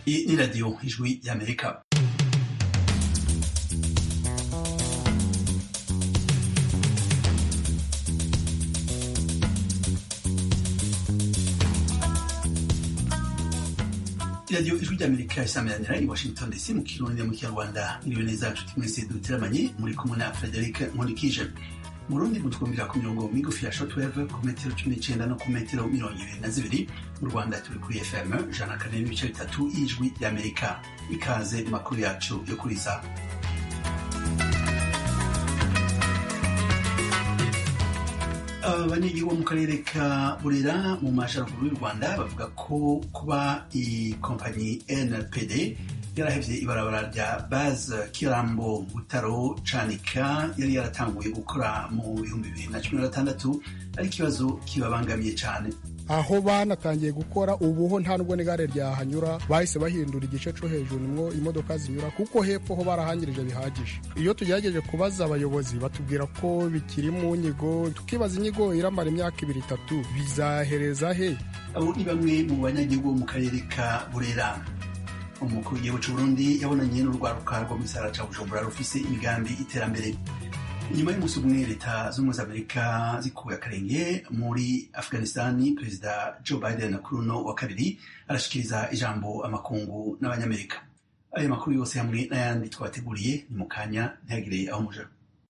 Iyi ni radiyo ijwi y'amerika radiyo ijwi ry'amerika isameranira i washington dc mu kirundi mu kinyarwanda miliyoni neza nshuti mwese duteramanye muri kumwe na frederic nkurikije mu rundi mutwumvira ku mirongo migufi ya shortwave ku metero cumi n'icenda no ku metero mirongo ibiri na zibiri mu rwanda turi kuri fm ijana na kane n'ibice bitatu y'ijwi ry'amerika ikaze mu makuru yacu yo kuri saa abanyagihugu bo mu karere ka burera mu majyaruguru y'u rwanda bavuga ko kuba ikompanyi npd yarahevye ibarabara rya baze kirambo butaro canika yari yaratanguye gukora mu bihumbi bibiri na cumi na gatandatu ari ikibazo kibabangamiye cane aho banatangiye gukora ubuho nta nubwo n'igare ryahanyura bahise bahindura igice co hejuru nimwo imodoka zinyura kuko hepfo ho barahangirije bihagije iyo tugerageje kubaza abayobozi batubwira ko bikiri mu nyigo tukibaza inyigo iramara imyaka ibiri itatu bizahereza he abo ni bamwe mu banyagihugu bo mu karere ka burera umukuru w'igihugu c'uburundi yabonanye n'urwaruka rwo mu gisagara ca bujumbura rufise imigambi iterambere inyuma y'umunsi umwe leta z'ubumwe za amerika zikuye akarenge muri afghanistani perezida joe biden kuri uno wa kabiri arashikiriza ijambo amakungu n'abanyamerika ayo makuru yose hamwe n'ayandi twabateguriye ni mu kanya ntihagire aho muja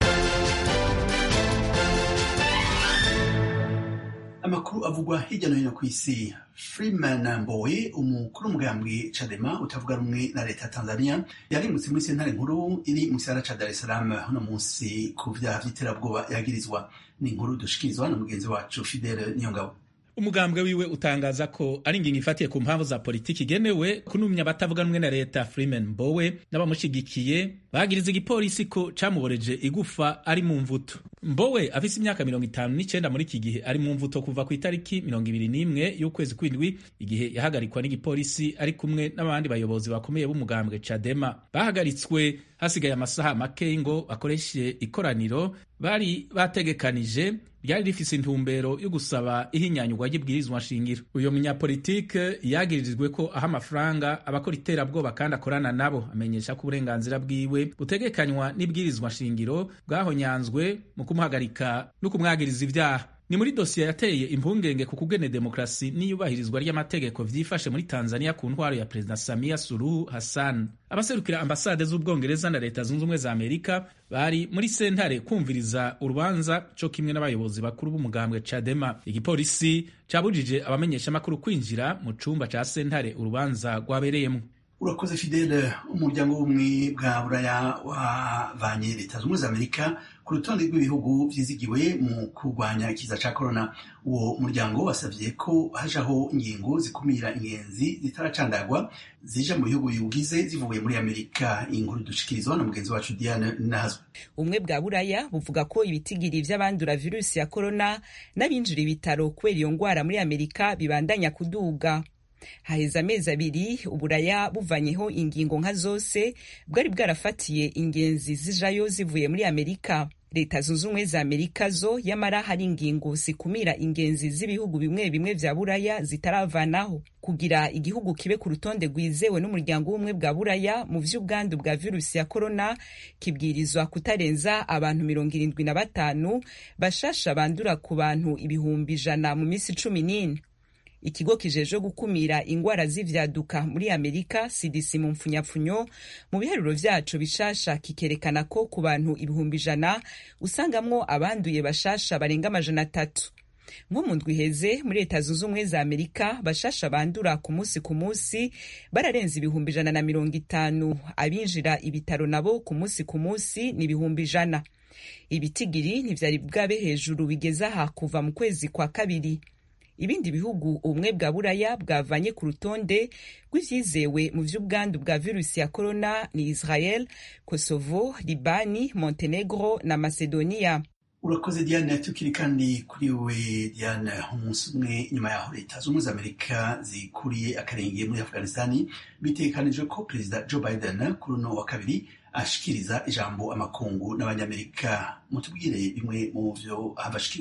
amakuru avugwa hirya no hino ku isi freeman mbowe umukuru w'umugambwe cadema utavuga rumwe na leta ya tanzania yarimutse muri sentare nkuru iri mu gisagara ca dar es salaam uno munsi ku vyaha vy'iterabwoba yagirizwa ni inkuru dushikirizwa na mugenzi wacu fidele niyongabo umugambwe wiwe utangaza ko ari ingingo ifatiye ku mpamvu za politiki igenewe kunumya abatavuga rumwe na leta freeman mbowe n'abamushigikiye bagiriza igipolisi ko camuboreje igufa ari mu mvuto mbowe afise imyaka mirongo itanu n'icenda muri iki gihe ari mu mvuto kuva ku itariki mirongo ibiri n'imwe y'ukwezi kw'indwi igihe yahagarikwa n'igipolisi ari kumwe n'abandi bayobozi bakomeye b'umugambwe cadema bahagaritswe hasigaye amasaha make ngo bakoreshe ikoraniro bari bategekanije ryari rifise intumbero yo gusaba ihinyanyurwa ry'ibwirizwa nshingiro uyo munyapolitike yagiririjwe ko aha amafaranga abakora iterabwoba kandi akorana nabo amenyesha ko uburenganzira bwiwe butegekanywa n'ibwirizwa nshingiro bwahonyanzwe mu kumuhagarika no kumwagiriza ibyaha ni muri dosiye yateye impungenge ku kugene demokarasi n'iyubahirizwa ry'amategeko vyifashe muri tanzania ku ntwaro ya perezida samia suruhu hassan abaserukira ambasade z'ubwongereza na leta zunze ubumwe za amerika bari muri sentare kumviriza urubanza co kimwe n'abayobozi bakuru b'umugambwe cadema igipolisi cabujije abamenyeshamakuru kwinjira mu cumba ca sentare urubanza rwabereyemwo urakoze fidele umuryango w'ubumwe bwa buraya wavanye leta zunze ubumwe za amerika ku rutonde rw'ibihugu vyizigiwe mu kurwanya ikiza ca korona uwo muryango wasavye ko hajaho ingingo zikumira ingenzi zitaracandagwa zija mu bihugu biwugize zivuye muri amerika inkuru dushikirizwa na mugenzi wacu diane nazwe ubumwe bwa buraya buvuga ko ibitigiri vy'abandura virusi ya korona n'abinjira ibitaro kubera iyo ngwara muri amerika bibandanya kuduga haheze amezi abiri uburaya buvanyeho ingingo nka zose bwari bwarafatiye ingenzi zijayo zivuye muri amerika leta zunze ubumwe za amerika zo yamara hari ingingo zikumira ingenzi z'ibihugu bimwe bimwe vya buraya zitaravanaho kugira igihugu kibe ku rutonde rwizewe n'umuryango w'ubumwe bwa buraya mu vy'ubwandu bwa virusi ya korona kibwirizwa kutarenza abantu mirongo irindwi na batanu bashasha bandura ku bantu ibihumbi ijana mu minsi cumi n'ine ikigo kijejwe gukumira ingwara z'ivyaduka muri amerika cdc mu mpfunyapfunyo mu biharuro vyaco bishasha kikerekana ko ku bantu ibihumbi ijana usangamwo abanduye bashasha barenga amajana atatu nko mu ndwi iheze muri leta zunze ubumwe za amerika bashasha bandura ku munsi ku munsi bararenze ibihumbi ijana na mirongo itanu abinjira ibitaro nabo ku munsi ku munsi ni ibihumbi ijana ibitigiri ntivyari bwabe hejuru bigeze aha kuva mu kwezi kwa kabiri ibindi bihugu ubumwe bwa buraya bwavanye ku rutonde rw'ivyizewe mu vy'ubwandu bwa virusi ya korona ni israel kosovo libani montenegro na macedonia urakoze diane tukiri kandi kuri we diane umunsi umwe nyuma yaho leta z'ubumwe za amerika zikuriye akarenge muri afghanistani bitegekanijwe ko perezida joe biden kuri uno wa kabiri ashikiriza ijambo amakungu n'abanyamerika mutubwire bimwe mu vyo abashikiriza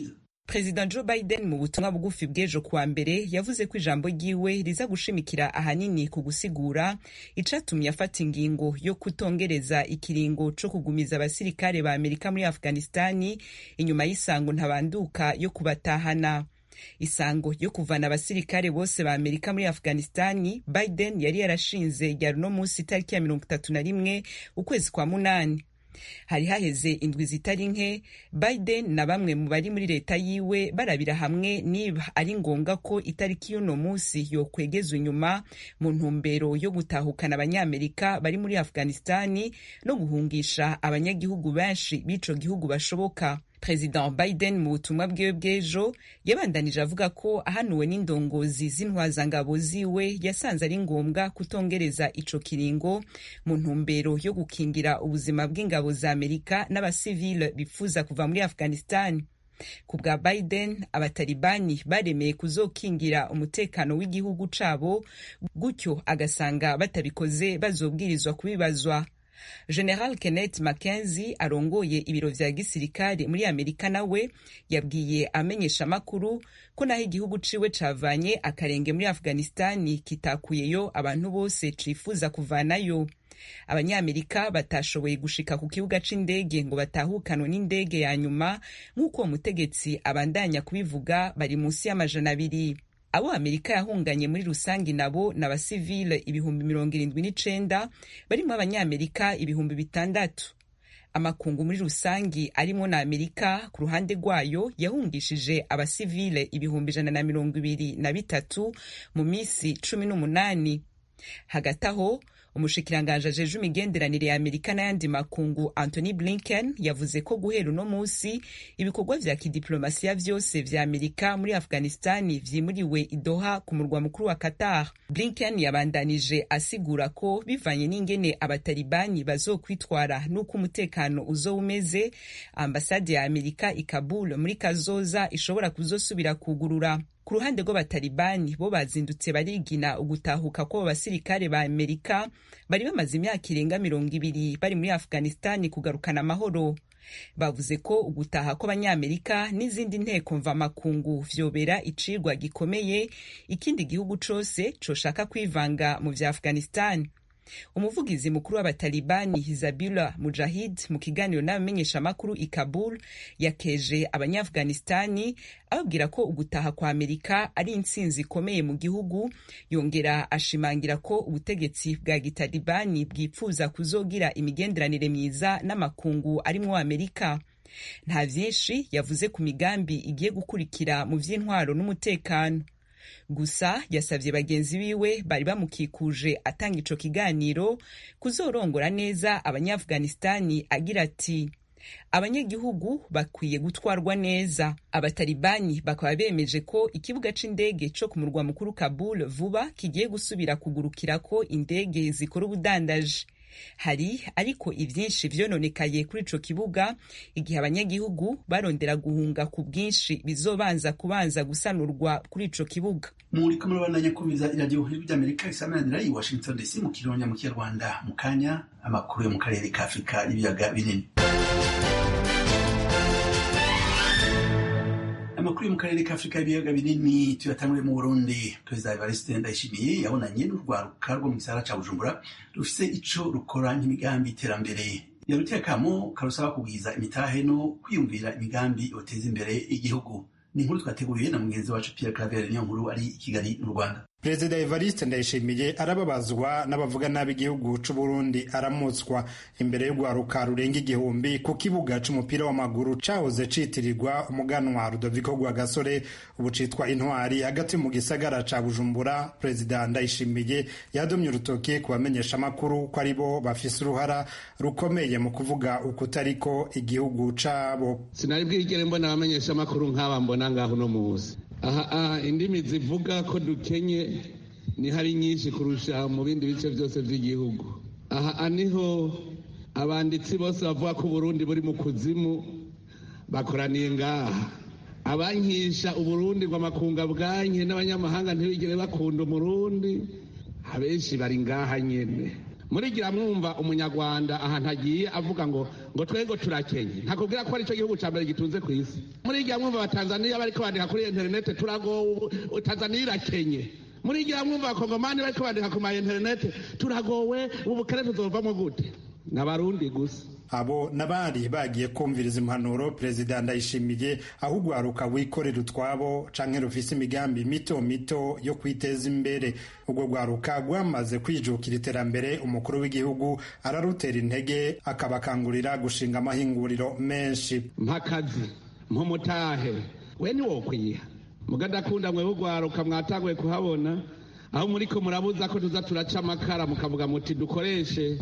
perezida joe biden mu butumwa bugufi bw'ejo kuwa mbere yavuze ko ijambo ryiwe riza gushimikira ahanini ku gusigura icatumye afata ingingo yo kutongereza ikiringo co kugumiza abasirikare ba amerika muri afghanistani inyuma y'isango ntabanduka yo kubatahana isango yo kuvana abasirikare bose ba amerika muri afghanistani biden yari yarashinze ryari uno munsi itariki ya mirongo itatu na rimwe ukwezi kwa munani hari haheze indwi zitari nke biden na bamwe mu bari muri leta yiwe barabira hamwe niba ari ngombwa ko itariki y'uno munsi yokwegezwa inyuma mu ntumbero yo gutahukana abanyamerika bari muri afghanistani no guhungisha abanyagihugu benshi b'ico gihugu bashoboka perezida biden mu butumwa bwiwe bw'ejo yabandanije avuga ko ahanuwe n'indongozi z'intwazangabo ziwe yasanze ari ngombwa kutongereza ico kiringo mu ntumbero yo gukingira ubuzima bw'ingabo za amerika n'abasivile bifuza kuva muri afghanistan ku bwa biden abatalibani baremeye kuzokingira umutekano w'igihugu cabo gutyo agasanga batabikoze bazobwirizwa kubibazwa general kenneth mackenzie arongoye ibiro vya gisirikare muri amerika nawe yabwiye amenyesha amakuru ko naho igihugu ciwe cavanye akarenge muri afghanistani kitakuyeyo abantu bose cifuza kuvanayo abanyamerika batashoboye gushika ku kibuga c'indege ngo batahukanwe n'indege ya nyuma nk'uko uwo mutegetsi abandanya kubivuga bari munsi y'amajana abiri abo amerika yahunganye muri rusange nabo ni abasivile ibihumbi mirongo irindwi n'icenda barimo abanyamerika ibihumbi bitandatu amakungu muri rusangi arimo na amerika ku ruhande rwayo yahungishije abasivile ibihumbi ijana na mirongo ibiri na bitatu mu minsi cumi n'umunani hagati aho umushikiranganji ajeje imigenderanire ya amerika n'ayandi makungu anthony blinken yavuze ko guhera uno munsi ibikorwa vya kidiplomasiya vyose vya amerika muri afghanistani vyimuriwe idoha ku murwa mukuru wa qatar blinken yabandanije asigura ko bivanye n'ingene abatalibani bazokwitwara n'uko umutekano uzoba umeze ambasade ya amerika i kabul muri kazoza ishobora kuzosubira kugurura ku ruhande rw'abatalibani bo bazindutse barigina ugutahuka kw'abo basirikare ba amerika bari bamaze imyaka irenga mirongo ibiri bari muri afghanistani kugarukana amahoro bavuze ko ugutaha kw'abanyamerika n'izindi nteko mvamakungu vyobera icirwa gikomeye ikindi gihugu cose coshaka kwivanga mu vya afghanistani umuvugizi mukuru w'abatalibani hizabula mujahid mu kiganiro n'abamenyeshamakuru i kabul yakeje abanyaafghanistani ababwira ko ugutaha kwa amerika ari intsinzi ikomeye mu gihugu yongera ashimangira ko ubutegetsi bwa gitalibani bwipfuza kuzogira imigenderanire myiza n'amakungu arimwo amerika nta vyinshi yavuze ku migambi igiye gukurikira mu vy'intwaro n'umutekano gusa yasavye bagenzi biwe bari bamukikuje atanga ico kiganiro kuzorongora neza abanyaafghanistani agira ati abanyagihugu bakwiye gutwarwa neza abatalibani bakaba bemeje ko ikibuga c'indege co ku murwa mukuru kabul vuba kigiye gusubira kugurukirako indege zikora ubudandaji hari ariko ivyinshi vyononekaye kuri ico kibuga igihe abanyagihugu barondera guhunga ku bwinshi bizobanza kubanza gusanurwa kuri ico kibuga muriko murabandanya kumviza iradiyo ijwi ry'amerika isamananira i washington dc mu kironya mu kinyarwanda mu kanya amakuru yo mu karere ka afurika n'ibiyaga binini amakuru yo mu karere ka afurika y'ibiyaga binini tuyatangure mu burundi perezida evariste ndayishimiye yabonanye n'urwaruka rwo mu gisagara ca bujumbura rufise ico rukora nk'imigambi iterambere yaruteye akamo karusaba kugwiza imitahe no kwiyumvira imigambi yoteza imbere igihugu ni inkuru twateguriye na mugenzi wacu pierre claver niyo nkuru ari i kigali mu rwanda perezida evariste ndayishimiye arababazwa n'abavuga nabi igihugu c'uburundi aramutswa imbere y'urwaruka rurenga igihumbi ku kibuga c'umupira w'amaguru cahoze citirirwa umuganwa rudoviko rwagasore ubu citwa intwari hagati mu gisagara ca bujumbura perezida ndayishimiye yadomye urutoke ku bamenyesha amakuru ko ari bo bafise uruhara rukomeye mu kuvuga ukutariko igihugu cabo sinari bwigere mbona abamenyesha amakuru nk'aba mbona ngaho uno muzi aha indimi zivuga ko dukenye ni hari nyinshi kurusha mu bindi bice byose by'igihugu aha niho abanditsi bose bavuga ko uburundi buri mu kuzimu bakoraniye ngaha abankisha uburundi ngo amakunga bwanke n'abanyamahanga ntibigire bakunda umurundi abenshi bari ngaha nyene murigira mwumva umunyarwanda ahantu agiye avuga ngo ngo twego turakenye ntakubwira ko ari cyo gihugu cya mbere gitunze ku isi murigira mwumva abatanzaniya bariko bandika kuri interinete turagowe tanzaniya irakenye murigira mwumva abakongomani bariko bandika ku ma interinete turagowe ubukene tuzovamo gute n'abarundi gusa abo n'abari bagiye kumviriza impanuro perezida ndayishimiye aho urwaruka wikorera utwabo canke rufise imigambi mito mito yo kwiteza imbere urwo rwaruka rwamaze kwijukira iterambere umukuru w'igihugu ararutera intege akabakangurira gushinga amahinguriro menshi mpakazi mpumutahe we ntiwokwiha mugadakunda mwe bugwaruka mwatanguye kuhabona aho muriko murabuza ko tuza turaca amakara mukavuga muti dukoreshe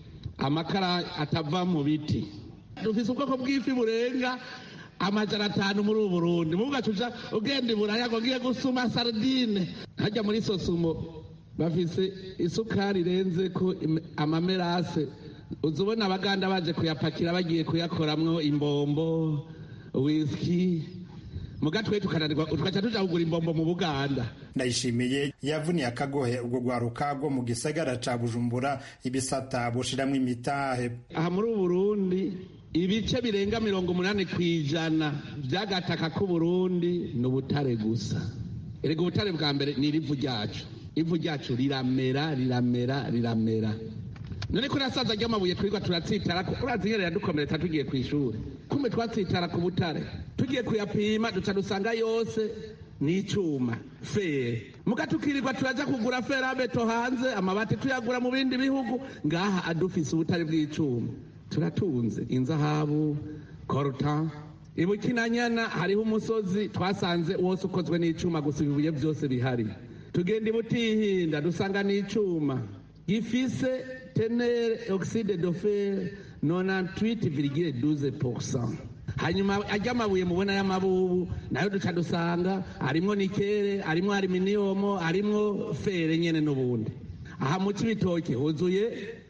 amakara atava mu biti dufise ubwoko bw'ifi burenga amajana atanu muri ubu burundi muvuga tuja ugenda iburaya ngo ngiye gusuma sardine hajya muri sosumo bafise isukari irenze ko amamerase uza ubona abaganda baje kuyapakira bagiye kuyakoramwo imbombo wisiki mugatwe tukananirwa tugaca tuja kugura imbombo mu buganda ndayishimiye yavuniye akagohe urwo rwaruka rwo mu gisagara ca bujumbura ibisata bushiramwo imitahe aha muri ubu burundi ibice birenga mirongo umunani ku ijana vy'agataka k'uburundi ni ubutare gusa erega ubutare bwa mbere ni irivu ryacu ivu ryacu riramera riramera riramera none ko nasaza ry'amabuye twirirwa turatsitara urazi nyene yadukomeretsa tugiye kw'ishuri kumbe twatsitara ku butare tugiye kuyapima duca dusanga yose ni icuma fere muga tukirirwa turaja kugura ferabeto hanze amabati tuyagura mu bindi bihugu ngaha adufise ubutare bw'icuma turatunze inzahabu koruta ibukinanyana hariho umusozi twasanze wose ukozwe n'icuma gusa ibibuye byose bihari tugenda ibutihinda dusanga n'icuma gifise tenere oxide de fer 98,12% hanyuma ajya amabuye mubona y'amabubu nayo duca dusanga harimwo nikere harimwo aluminium harimwo fere nyene n'ubundi aha mu cibitoke huzuye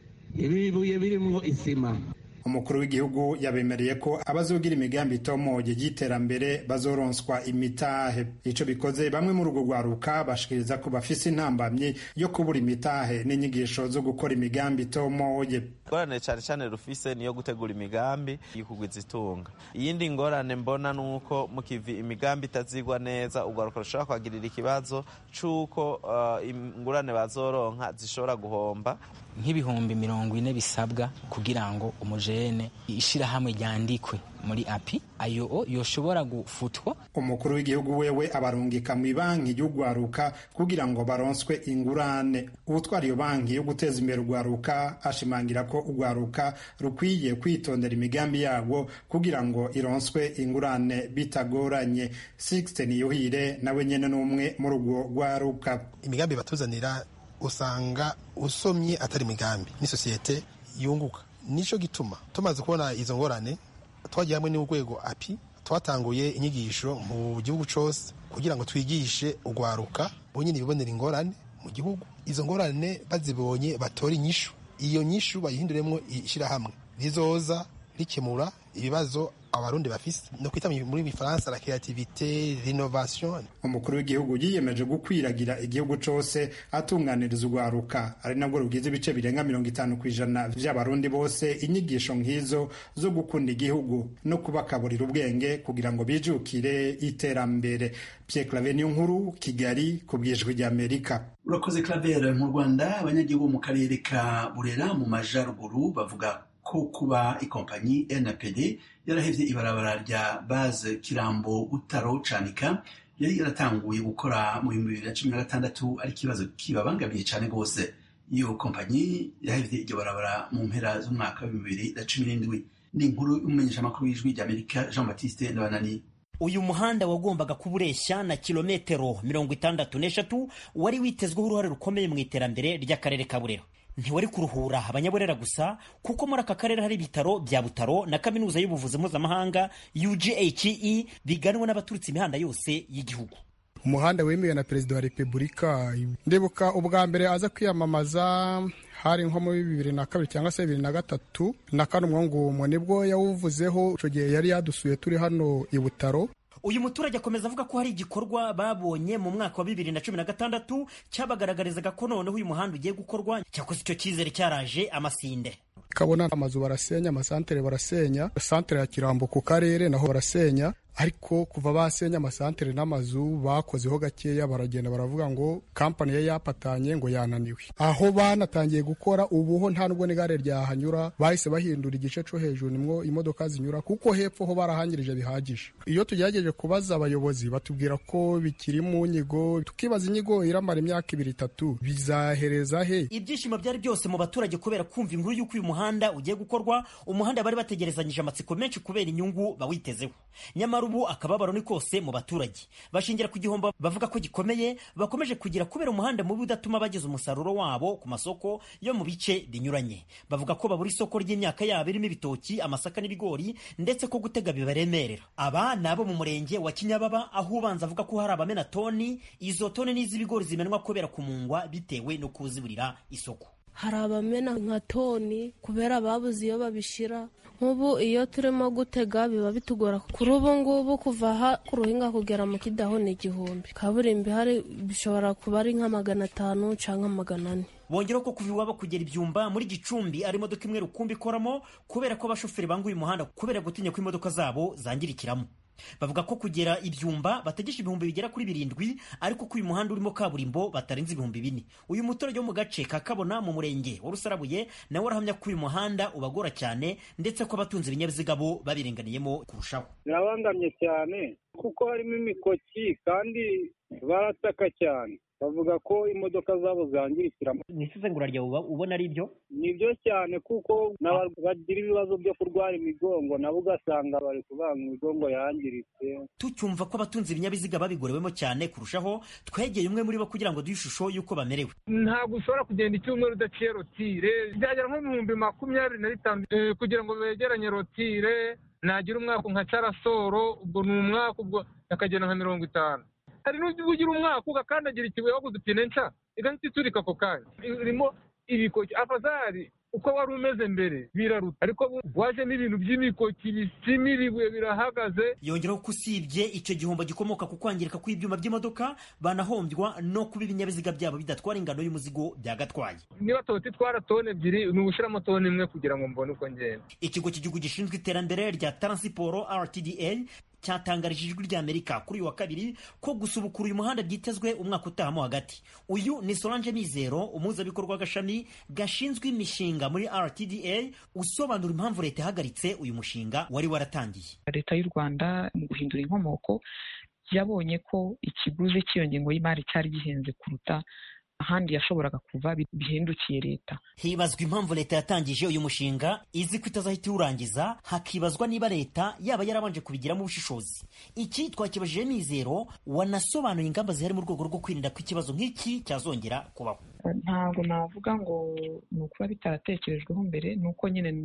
ibibuye birimwo isima umukuru w'igihugu yabemereye ko abazogira imigambi itomoye y'iterambere bazoronswa imitahe ico bikoze bamwe muri urwo rwaruka bashikiriza ko bafise intambamyi yo kubura imitahe n'inyigisho zo gukora imigambi itomoye ingorane cyane cyane rufise niyo gutegura imigambi y'ukugwiza itunga iyindi ngorane mbona nuko mu kivi imigambi itazigwa neza urwaruka rushobora kwagirira ikibazo c'uko uh, ingurane bazoronka zishobora guhomba nk'ibihumbi mirongo ine bisabwa kugira ngo umujene ishirahamwe ryandikwe muri api ayo yoshobora gufutwa umukuru w'igihugu wewe abarungika mu banki y'urwaruka kugira ngo baronswe ingurane ubutwara iyo banki yo guteza imbere urwaruka ashimangira ko urwaruka rukwiye kwitondera imigambi yabo kugira ngo ironswe ingurane bitagoranye sixte niyuhire nawe nyene n'umwe muri urwo rwaruka imigambi batuzanira usanga usomye atari imigambi ni sosiyete yunguka nico gituma tumaze kubona izo ngorane twagiye hamwe n'urwego api twatanguye inyigisho mu gihugu cose kugira ngo twigishe urwaruka bonyine ibibonera ingorane mu gihugu izo ngorane bazibonye batore inyishu iyo nyishu bayihinduremwo ishirahamwe rizoza rikemura ibibazo abarundi bafise no kwita muri bifaransa la creativité l'innovation umukuru w'igihugu yiyemeje gukwiragira igihugu cose atunganiriza urwaruka ari nabwo rugize ibice birenga mirongo itanu ku ijana vy'abarundi bose inyigisho nk'izo zo gukunda igihugu no kubakaburira ubwenge kugira ngo bijukire iterambere Pierre Claver niyo nkuru Kigali ku bwijwi ry'Amerika urakoze Claver mu Rwanda abanyagihugu mu karere ka Burera mu majaruguru bavuga ko kuba ikompanyi NPD yarahevye ibarabara rya base Kirambo Butaro Canika yari yaratanguye gukora mu bihumbi bibiri na cumi na gatandatu ari ikibazo kibabangamiye cane rwose iyo kompanyi yahevye iryo barabara mu mpera z'umwaka w'ibihumbi bibiri na cumi n'indwi ni inkuru y'umumenyeshamakuru w'ijwi ry'Amerika Jean Baptiste Ndabanani uyu muhanda wagombaga kuba ureshya na kilometero mirongo itandatu n'eshatu wari witezweho uruhare rukomeye mu iterambere ry'akarere ka Burera ntiwari kuruhura abanyaburera gusa kuko muri aka karere hari ibitaro bya butaro na kaminuza y'ubuvuzi mpuzamahanga UGHE biganwa n'abaturutse imihanda yose y'igihugu umuhanda wemewe na perezida wa repubulika ndibuka ubwa mbere aza kwiyamamaza hari nko muri bibiri na kabiri cyangwa se bibiri na gatatu na kane umwongumo nibwo yawuvuzeho icyo gihe yari yadusuye turi hano i butaro uyu muturage akomeza avuga ko hari igikorwa babonye mu mwaka wa bibiri na cumi na gatandatu cyabagaragarizaga ko noneho uyu muhanda ugiye gukorwa cyakoze icyo cyizere cyaraje amasinde kabona amazu barasenya amasantere barasenya santere ya kirambo ku karere naho barasenya ariko kuva basenya amasantere n'amazu bakozeho gakeya baragenda baravuga ngo kampani yari yapatanye ngo yananiwe aho banatangiye gukora ubuho nta nubwo n'igare ryahanyura bahise bahindura igice cyo hejuru nimwo imodoka zinyura kuko hepfo ho barahangirije bihagije iyo tugerageje kubaza abayobozi batubwira ko bikiri mu nyigo tukibaza inyigo iramara imyaka ibiri itatu bizahereza he ibyishimo byari byose mu baturage kubera kumva inkuru y'uko uyu muhanda ugiye gukorwa umuhanda bari bategerezanyije amatsiko menshi kubera inyungu bawitezeho nyamara ubu akababaro ni kose mu baturage bashingira ku gihombo bavuga ko gikomeye bakomeje kugira kubera umuhanda mubi udatuma bageza umusaruro wabo ku masoko yo mu bice binyuranye bavuga ko babura isoko ry'imyaka yabo irimo ibitoki amasaka n'ibigori ndetse ko gutega bibaremerera aba ni abo mu murenge wa kinyababa aho ubanza avuga ko hari abamena toni izo toni n'iz'ibigori zimenwa kubera kumungwa bitewe no kuziburira isoko hari abamena nka toni kubera babuze iyo babishyira nk'ubu iyo turimo gutega biba bitugora kuri ubu ngubu kuva aha ku ruhinga kugera mu kidaho ni igihumbi kaburimbo ihari bishobora kuba ari nka magana atanu cyangwa magana ane bongeraho ko kuva iwabo kugera ibyumba muri gicumbi ari imodoka imwe rukumbi ikoramo kubera ko abashoferi banga uyu muhanda kubera gutinya ko imodoka zabo zangirikiramo bavuga ko kugera ibyumba bategesha ibihumbi bigera kuri birindwi ariko ko uyu muhanda urimo kaburimbo batarenze ibihumbi bine uyu muturage wo mu gace ka kabona mu murenge wa rusarabuye nawe arahamya ko uyu muhanda ubagora cyane ndetse ko abatunze ibinyabiziga bo babirenganiyemo kurushaho birabangamye cyane kuko harimo imikoki kandi barataka cyane bavuga ko imodoka zabo zangirikiramo ni isesengura ryawe ubona ari byo ni byo cyane kuko bagira ibibazo byo kurwara imigongo nabo ugasanga bari kubanga imigongo yangiritse tucyumva ko abatunze ibinyabiziga babigorewemo cyane kurushaho twegeye umwe muri bo kugira ngo duhe ishusho y'uko bamerewe ntabwo ushobora kugenda icyumweru udaciye rotire byagera nko mu bihumbi makumyabiri na bitanu kugira ngo begeranye rotire nagira umwaka nka carasoro ubwo ni umwaka ubwo akagenda nka mirongo itanu hari n'ujya ugira umwaka ugakandagira ikibuye waguze ipine nshya igahita iturika ako kanya irimo ibikoki afazari uko wari umeze mbere biraruta ariko wajemo ibintu by'imikoki bisimiriwe birahagaze yongeraho ko usibye icyo gihombo gikomoka ku kwangirika kw'ibyuma by'imodoka banahombywa no kuba ibinyabiziga byabo bidatwara ingano y'umuzigo byagatwaye niba toti itwara toni ebyiri ni ugushyiramo toni imwe kugira ngo mbone uko ngenda ikigo cy'igihugu gishinzwe iterambere rya taransiporo rtda cyatangarije ijwi ry'amerika kuri uyu wa kabiri ko gusubukura uyu muhanda byitezwe umwaka utahamo hagati uyu ni solange mizero umuhuzabikorwa w'agashami gashinzwe imishinga muri rtda usobanura impamvu leta yahagaritse uyu mushinga wari waratangiye leta y'u rwanda mu guhindura inkomoko yabonye ko ikiguzi cy'iyo ngengo y'imari cyari gihenze kuruta ahandi yashoboraga kuva bihendukiye leta hibazwa impamvu leta yatangije uyu mushinga izi ko itazahita iwurangiza hakibazwa niba leta yaba yarabanje kubigiramo ubushishozi iki twakibajije mizero wanasobanuye ingamba zihari mu rwego rwo kwirinda ko ikibazo nk'iki cyazongera kubaho ntabwo navuga ngo ni ukuba bitaratekerejweho mbere ni uko nyine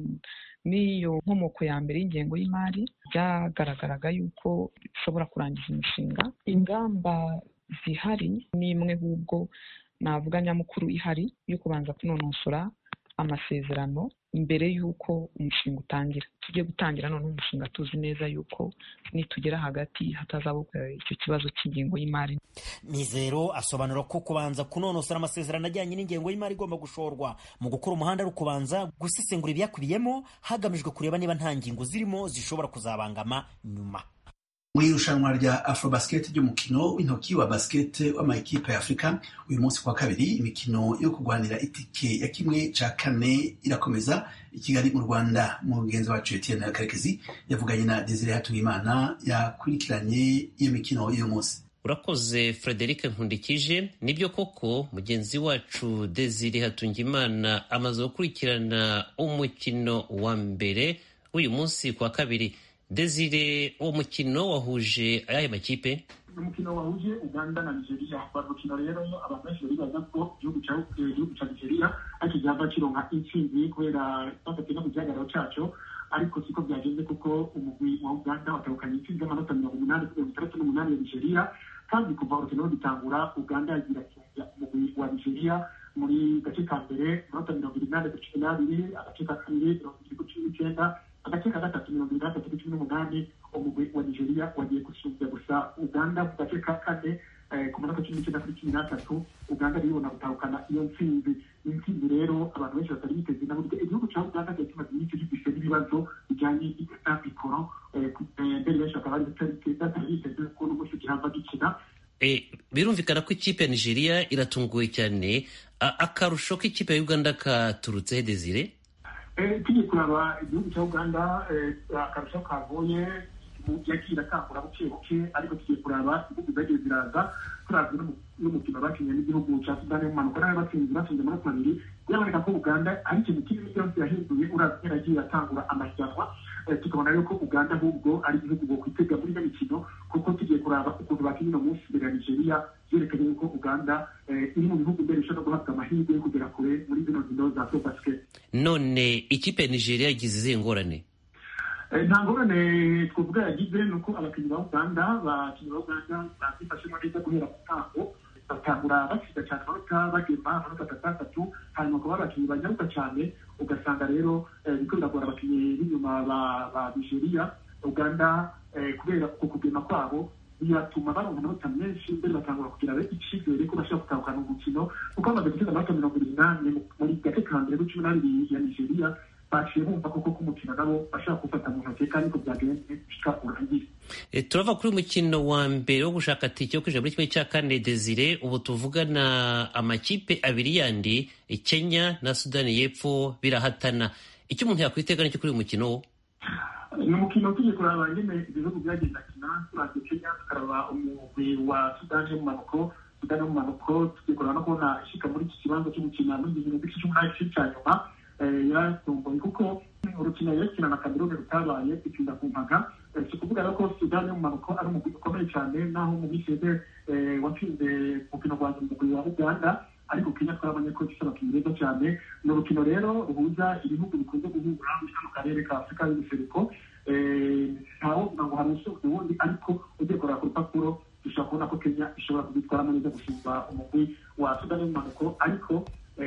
n'iyo nkomoko ya mbere y'ingengo y'imari byagaragaraga yuko ishobora kurangiza imishinga ingamba zihari ni imwe ahubwo navuga nyamukuru ihari yo kubanza kunonosora amasezerano mbere y'uko umushinga utangira tujye gutangira noneho umushinga tuzi neza y'uko nitugera hagati hatazaba icyo kibazo cy'ingengo y'imari mizero asobanura ko kubanza kunonosora amasezerano ajyanye n'ingengo y'imari igomba gushorwa mu gukora umuhanda ari ukubanza gusesengura ibyakubiyemo hagamijwe kureba niba nta ngingo zirimo zishobora kuzabangama nyuma mu irushanwa rya afrobasket ry'umukino w'intoki wa basket w'amakipe ya afurika uyu munsi kwa kabiri imikino yo kurwanira itike ya kimwe cya kane irakomeza i kigali mu rwanda mugenzi wacu etienne karekezi yavuganye na desire hatungimana yakurikiranye iyo mikino y'uyu munsi urakoze frederic nkundikije nibyo koko mugenzi wacu desire hatungimana amaze gukurikirana umukino wa mbere w'uyu munsi kwa kabiri desire uwo mukino wahuje ayahe makipe umukino wahuje uganda na nigeria wa rukino rero abantu benshi baribaza ko igihugu cya igihugu cya nigeria ariko cyava kironka intsinzi kubera bafatiye no ku gihagararo cyaco ariko siko byagenze kuko umugwi wa uganda watahukanye intsinzi y'amanota mirongo umunani kuri mirongo itandatu n'umunani ya nigeria kandi kuva urukino rugitangura uganda yagira kinja umugwi wa nigeria muri gace ka mbere amanota mirongo inani kuri cumi n'abiri agace ka kabiri mirongo ibiri kuri cumi n'icyenda agace ka gatatu mirongo itandatu kuri cumi n'umunani umugwi wa nigeria wagiye gusumbya gusa uganda mu gace ka kane ku munota cumi n'icyenda kuri cumi n'atatu uganda ribona gutahukana iyo ntsinzi intsinzi rero abantu benshi batari biteze na buryo igihugu cya uganda cyari kimaze iminsi gifite n'ibibazo bijyanye na mikoro mbere benshi bakaba batari biteze ko n'umunsi gihava gikina birumvikana ko ikipe ya nigeria iratunguwe cyane akarusho k'ikipe ya uganda katurutse desire tugiye kuraba igihugu cya uganda akarusho kavuye yagiye atangura buke buke ariko tugiye kuraba ibihugu zagiye ziraza turavye n'umukino bakinnye n'igihugu cya sudani y'umanuka nawe batsinze batsinze amanota abiri biraboneka ko uganda ari ikintu kinini cyose yahinduye uravye yaragiye atangura amahiganwa tukabona rero ko uganda ahubwo ari igihugu bokwitega muri ino mikino kuko tugiye kuraba ukuntu bakinnye uno munsi imbere ya nigeria byerekanye yuko uganda iri mu bihugu mbere ishobora guhabwa amahirwe yo kugera kure muri zino nkino za sobasket none ikipe ya nigeria yagize izihe ngorane nta ngorane twavuga yagize ni uko abakinnyi ba uganda abakinnyi ba uganda babyifashemo neza guhera ku ntango batangura batsinda cyane amanota bagema amanota atandatu hanyuma bakaba abakinnyi banyaruka cyane ugasanga rero biriko biragora abakinnyi b'inyuma ba nigeria uganda kubera uko kugema kwabo biratuma baronka amanota menshi mbere batangura kugira icyizere ko bashobora gutahukana umukino kuko bamaze gutsinda amanota mirongo irindwi muri gace ka mbere k'icumi n'abiri ya nigeria baciye bumva koko ko umukino nabo bashaka gufata mu ntoki kandi ko byagenze bishika urangire turava kuri umukino wa mbere wo gushaka tike yo kwinjira muri kimwe cya kane desire ubu tuvugana amakipe abiri yandi kenya na sudani y'epfo birahatana icyo umuntu yakwitega nicyo kuri uyu mukino wo ni umukino tugiye kuraba nyine ibihugu byagenda kina turavye kenya tukaraba umugwi wa sudani y'umumanuko sudani y'umumanuko tugiye kuraba no kubona ishika muri iki kibanza cyo gukina muri iki gihugu cy'umunani cya nyuma yaratomboye kuko urukino yerekina na kameruni rutabaye itinda ku mpaga si ukuvuga rero ko sudani y'umumanuko ari umugwi ukomeye cyane naho mu minsi yeze watsinze umukino wa umugwi wa uganda ariko kenya twarabonye ko gifite abakinnyi beza cyane ni urukino rero ruhuza ibihugu bikunze guhura muri kano karere ka afurika y'ubuseruko ntawovuga ngo hari usumba uwundi ariko ugiye kureba ku rupapuro dushobora kubona ko kenya ishobora kubitwaramo neza gusumba umugwi wa sudani y'umumanuko ariko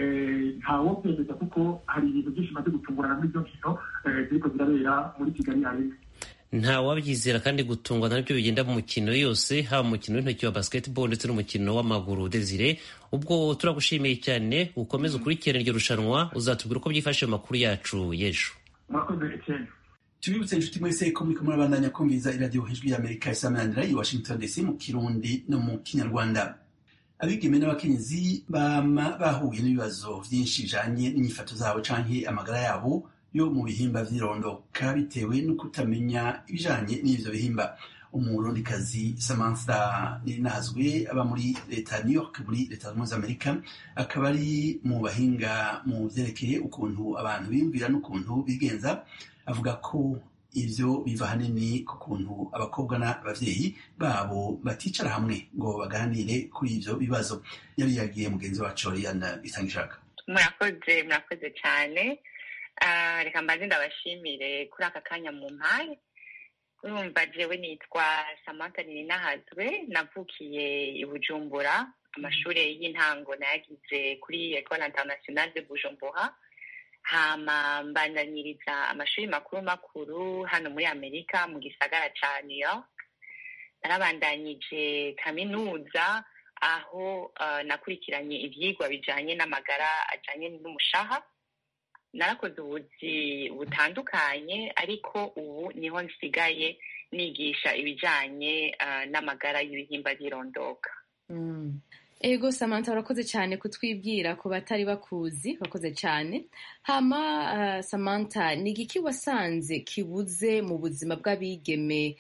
ntawo byemeza kuko hari ibintu byinshi bimaze gutungurana muri izo nkino ziriko zirabera muri kigali arena nta wabyizera kandi gutungwa nabyo bigenda mu mukino yose haba umukino w'intoki wa basketball ndetse n'umukino w'amaguru desire ubwo turagushimiye cyane ukomeze ukurikirane iryo rushanwa uzatubwira uko byifashe mu makuru yacu y'ejo murakoze cyane tubibutse inshuti mwese ko muriko murabandanya kumviriza iradiyo hejuru y'amerika isamanira i washington dc mu kirundi no mu kinyarwanda abigeme n'abakenyezi bama bahuye n'ibibazo vyinshi bijanye n'inyifato zabo canke amagara yabo yo mu bihimba vy'irondoka bitewe no kutamenya ibijanye n'ivyo bihimba umurundikazi samantha ninazwe aba muri leta ya new york muri leta zunze ubumwe za amerika akaba ari mu bahinga mu vyerekeye ukuntu abantu biyumvira n'ukuntu bigenza avuga ko ivyo biva hanini ku kuntu abakobwa n'abavyeyi babo baticara hamwe ngo baganire kuri ivyo bibazo yari yagiye mugenzi wacu Oriana Isangishaka murakoze murakoze cyane reka mbanze ndabashimire kuri aka kanya mu mpaye urumva jewe nitwa Samantha Ninahazwe navukiye i Bujumbura amashuri y'intango nayagize kuri Ecole Internationale de Bujumbura hama mbandanyiriza amashuri makuru makuru hano muri amerika mu gisagara ca new york narabandanyije kaminuza aho uh, nakurikiranye ivyigwa bijanye n'amagara ajanye n'umushaha narakoze ubuzi butandukanye ariko ubu niho nsigaye nigisha ibijanye uh, n'amagara y'ibihimba by'irondoka mm. ego samantha urakoze cyane kutwibwira ku batari bakuzi urakoze cyane hama uh, samantha ni igiki wasanze kibuze mu buzima bw'abigeme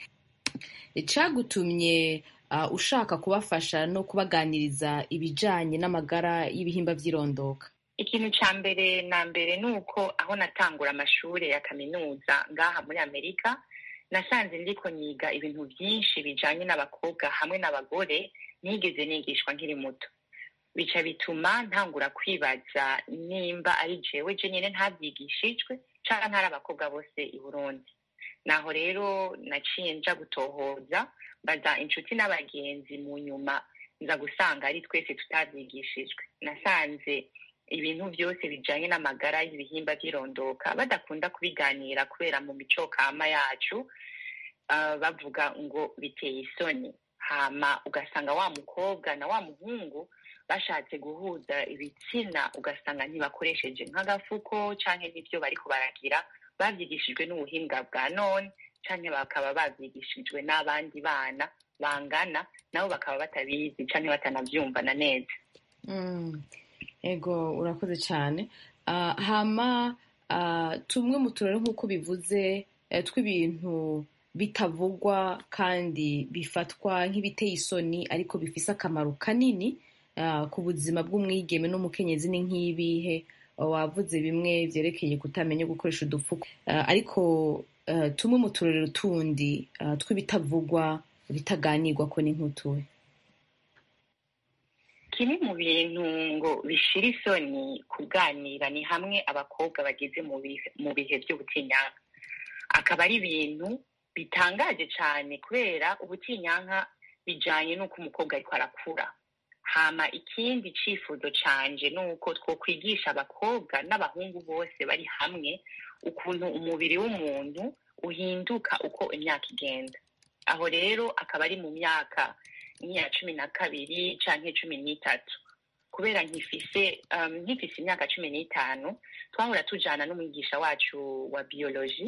cyagutumye uh, ushaka kubafasha no kubaganiriza ibijanye n'amagara y'ibihimba by'irondoka ikintu cya mbere na mbere ni uko aho natangura amashuri ya kaminuza ngaha muri amerika nasanze ndiko niga ibintu byinshi bijanye n'abakobwa hamwe n'abagore nigeze nigishwa nkiri muto bica bituma ntangura kwibaza nimba ari jewe je nyine ntabyigishijwe canke ntari abakobwa bose i burundi naho rero naciye nja gutohoza mbaza inshuti n'abagenzi mu nyuma nza gusanga ari twese tutabyigishijwe nasanze ibintu byose bijanye n'amagara y'ibihimba by'irondoka badakunda kubiganira kubera mu mico kama yacu uh, bavuga ngo biteye isoni hama ugasanga wa mukobwa na wa muhungu bashatse guhuza ibitsina ugasanga ntibakoresheje nk'agafuko canke n'ivyo bariko baragira bavyigishijwe n'ubuhinga bwa none canke bakaba bavyigishijwe n'abandi bana bangana nabo bakaba batabizi canke batanavyumvana neza Mm. ego urakoze cyane Ah, hama ah, tumwe mu turere nk'uko bivuze eh, tw'ibintu bitavugwa kandi bifatwa nk'ibiteye isoni ariko bifise akamaro kanini ah, ku buzima bw'umwigeme n'umukenyezi ni nk'ibihe wavuze bimwe vyerekeye kutamenya gukoresha udupfuko Ah, ariko ah, tumwe mu turero tundi ah, tw'ibitavugwa bitaganirwa ko ni nk'utuhe kimwe mu bintu ngo bishira isoni kuganira ni hamwe abakobwa bageze mu bihe mu bihe by'ubutinyanka akaba ari ibintu bitangaje cyane kubera ubutinyanka bijanye n'uko umukobwa ariko arakura hama ikindi cifuzo canje ni uko twokwigisha abakobwa n'abahungu bose bari hamwe ukuntu umubiri w'umuntu uhinduka uko imyaka igenda aho rero akaba ari mu myaka nk'iya cumi na kabiri canke cumi n'itatu kubera nkifise um, nkifise imyaka cumi n'itanu twahora tujana n'umwigisha wacu wa biology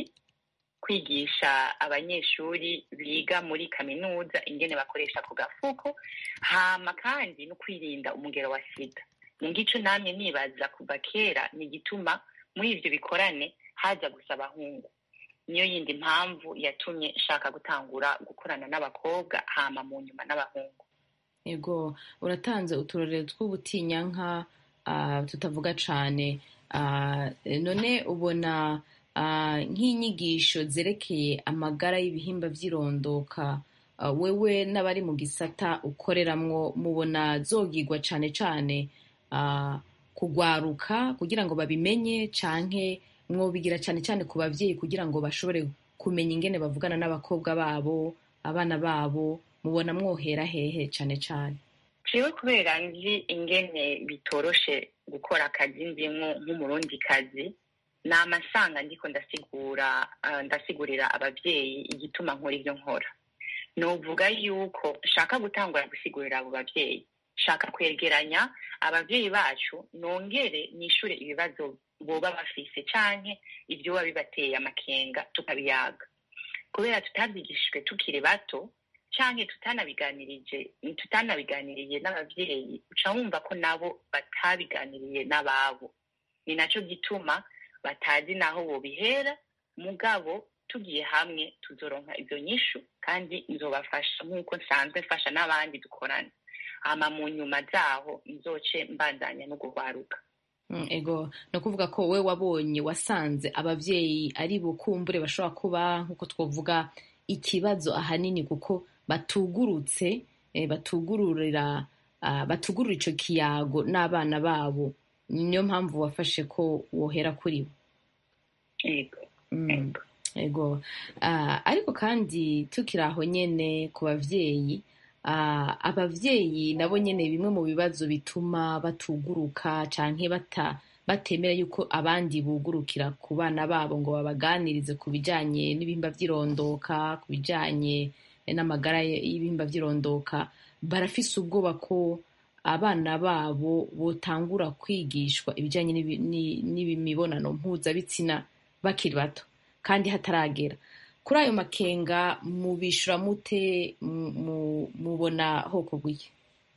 kwigisha abanyeshuri biga muri kaminuza ingene bakoresha ako gafuko hama kandi no kwirinda umugero wa sida mu gico namye nibaza kuva kera ni igituma muri ivyo bikorane haza gusa abahungu niyo yindi mpamvu yatumye nshaka gutangura gukorana n'abakobwa hama mu nyuma n'abahungu ego uratanze uturorero tw'ubutinyanka ah, tutavuga cane Ah, none ubona ah, nk'inyigisho zerekeye amagara y'ibihimba vy'irondoka ah, wewe n'abari mu gisata ukoreramwo mubona zogigwa cane cane ah, kugwaruka kugira ngo babimenye canke mwobigira cane cane ku bavyeyi kugira ngo bashobore kumenya ingene bavugana n'abakobwa babo abana babo mubona mwohera hehe cane cane jewe kubera nzi ingene bitoroshe gukora akazi ndimwo nk'umurundi kazi ni amasanga ndiko ndasigura ah, ndasigurira abavyeyi igituma nkora ivyo nkora novuga yuko nshaka gutangura gusigurira abo bavyeyi nshaka kwegeranya abavyeyi bacu nongere nishure ibibazo boba bafise canke ivyoba bibateye amakenga tukabiyaga kubera tutavyigishijwe tukiri bato canke tutanabiganirije tutanabiganiriye n'abavyeyi uca wumva ko nabo batabiganiriye n'ababo ni naco gituma batazi naho bobihera mugabo tugiye hamwe tuzoronka izo nyishu kandi nzobafasha nk'uko nsanzwe mfasha n'abandi dukorana hama mu nyuma zaho nzoce mbandanya no guhwaruka Mm, ego ni ukuvuga ko we wabonye wasanze abavyeyi ari bukumbure bashobora kuba nk'uko twovuga ikibazo ahanini kuko batugurutse eh, batugururira ah, batugurura ico kiyago n'abana babo niyo mpamvu wafashe ko wohera kuri bo Ego. Mm, ego Ah, ariko kandi tukiri aho nyene ku bavyeyi ah, abavyeyi nabo nyene bimwe mu bibazo bituma batuguruka canke bata batemera yuko abandi bugurukira ku bana babo ngo babaganirize ku bijanye n'ibihimba vy'irondoka ku bijanye n'amagara y'ibihimba vy'irondoka barafise ubwoba ko abana babo botangura kwigishwa ibijanye n'ibi- ni- n'imibonano mpuzabitsina bakiri bato kandi hataragera kuri ayo makenga mubishura mute mu- mu- mubona hoko bw'iki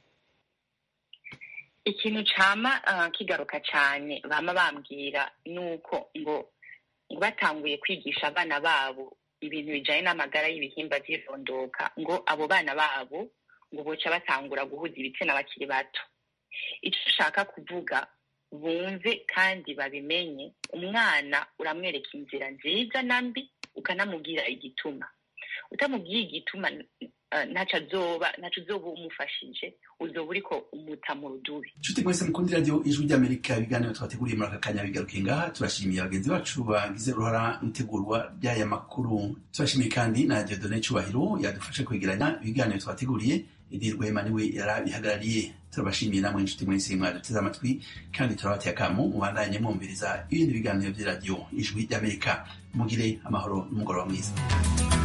ikintu cama ah, kigaruka cane bama bambwira nuko ngo ngo batanguye kwigisha abana babo ibintu bijanye n'amagara y'ibihimba vy'irondoka ngo abo bana babo ngo boca batangura guhuza ibitsina bakiri bato ico ushaka kuvuga bumve kandi babimenye umwana uramwereka inzira nziza na mbi ukanamubwira igituma utamubwiye igituma eh, ntaco azoba ntaco uzoba umufashije uzoba uriko umuta mu rudubi nshuti mwese mukundi radiyo ijwi ry'amerika ibiganiro twateguriye muri aka kanya bigarukiye ngaha turashimiye bagenzi bacu bagize uruhara mu itegurwa ry'aya makuru turashimiye kandi na diodone cyubahiro yadufashe kwegeranya ibiganiro twateguriye edi rwema niwe yarabihagarariye turabashimiye namwe inshuti mwese mwaduteze amatwi kandi turabateye akamo mubandanye mwumviriza ibindi biganiro by'iradiyo ijwi ry'amerika mugire amahoro n'umugoroba mwiza